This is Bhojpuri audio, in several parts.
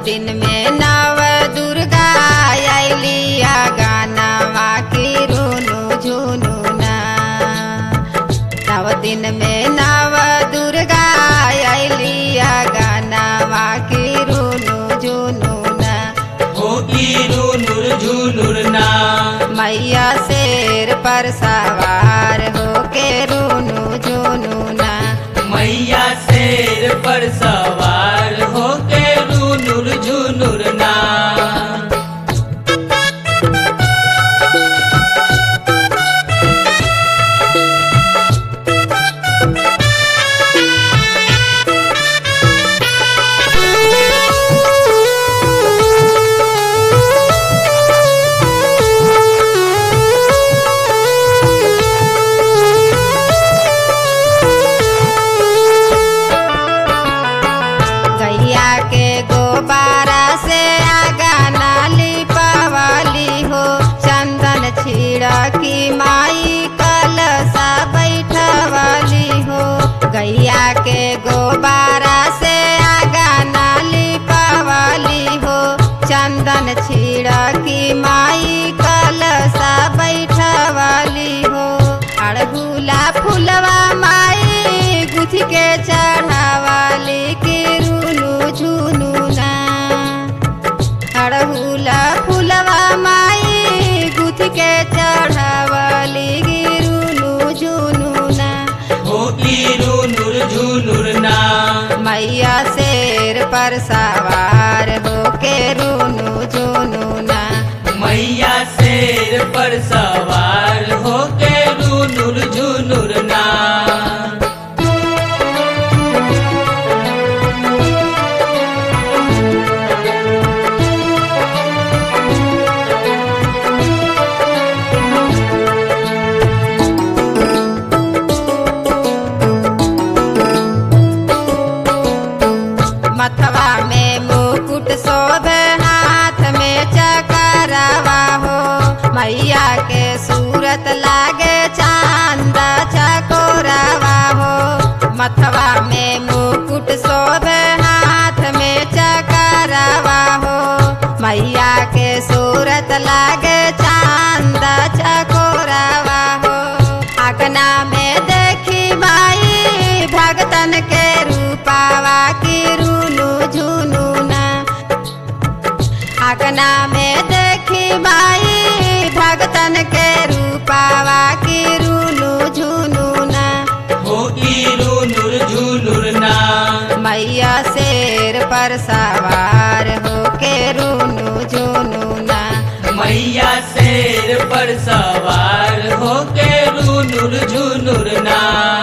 दिन में नव दुर्गा अलिया गानावा की रुनु झुनु ना नव दिन में नव दुर्गा अलिया गानावा की रुनु झुनु ना हो की रुनुर झुनुर ना मैया शेर पर सवार होके रुनु झुनु ना मैया शेर पर सवार हो के रुनुर झुनुर ना गैया के गोबारा से आगा नाली पवाली हो चंदन छिड़की माई कलसा बैठवाली हो गैया के गोबारा से आगा नाली पवाली हो चंदन छिड़की माई कलसा बैठवाली हो अड़हुला फुलवा माई गुथी के चढ़ावाली के रुनु झुनु ना अड़हुला फुलवा माई गुथी के चढ़ावाली के रुनु झुनु ना हो की रुनुर झुनुर ना मैया शेर पर सवार होके रुनु झुनु ना मैया शेर पर सवार हो के रुनुर झुनुर ना मथवा में मुकुट शोभे हाथ में चकरवा हो मैया के सूरत लागे चांद चकोरवा हो मथवा में मुकुट शोभे हाथ में चकरवा हो मैया के सूरत लागे चांद चकोरवा हो अगना में देखी माई भगतन के रूपावा की रुनु झुनु ना अगना में देखी माई भगतन के रूपावा की रुनु झुनु ना हो की रुनुर झुनुर ना मैया शेर पर सवार होके रुनु झुनु ना मैया शेर पर सवार हो के रुनुर झुनुर ना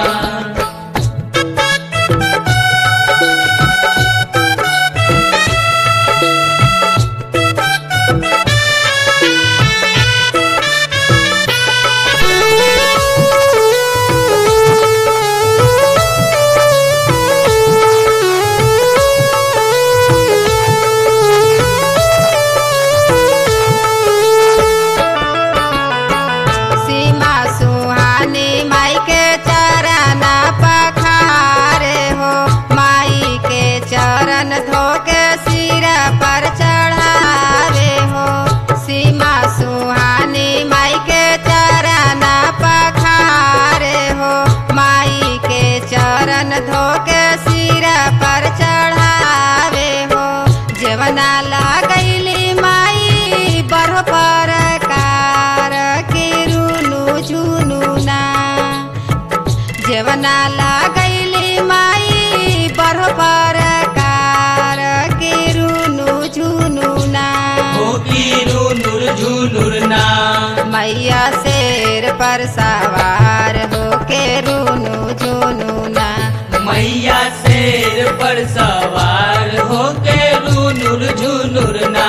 सीमा सुहानी माई के चरण पखारे हो माई के चरण धोके सिर पर चढ़ावे हो सीमा सुहानी माई के चरण पखारे हो माई के चरण धोके सिर पर चढ़ावे हो जेवना लगैली माई बरह पर कार के रुनु झुनु ना जेवना लगैली माई बरह पर कार के रुनु झुनु ना हो की रुनुर झुनुर ना मैया शेर पर सवार होके रुनु झुनु ना मैया शेर पर सवार हो के रुनुर झुनुर ना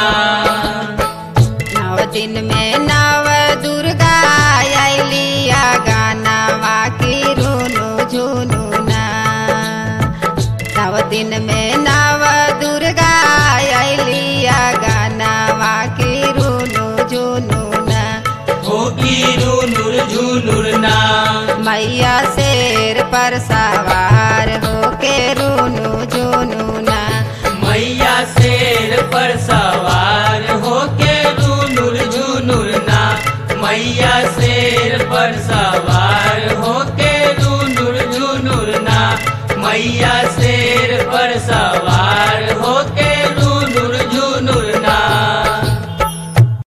नव दिन में नव दुर्गा अलिया गानावा की रुनु झुनु ना नव दिन में नव दुर्गा अलिया गानावा की रुनु झुनु ना हो की रुनुर झुनुर ना मैया शेर पर सवार होके रुनु झुनु ना मैया शेर पर सवार होके रूनुर झुनुर ना मैया शेर पर सवार होके रूनुर झुनुर ना मैया शेर पर सवार होके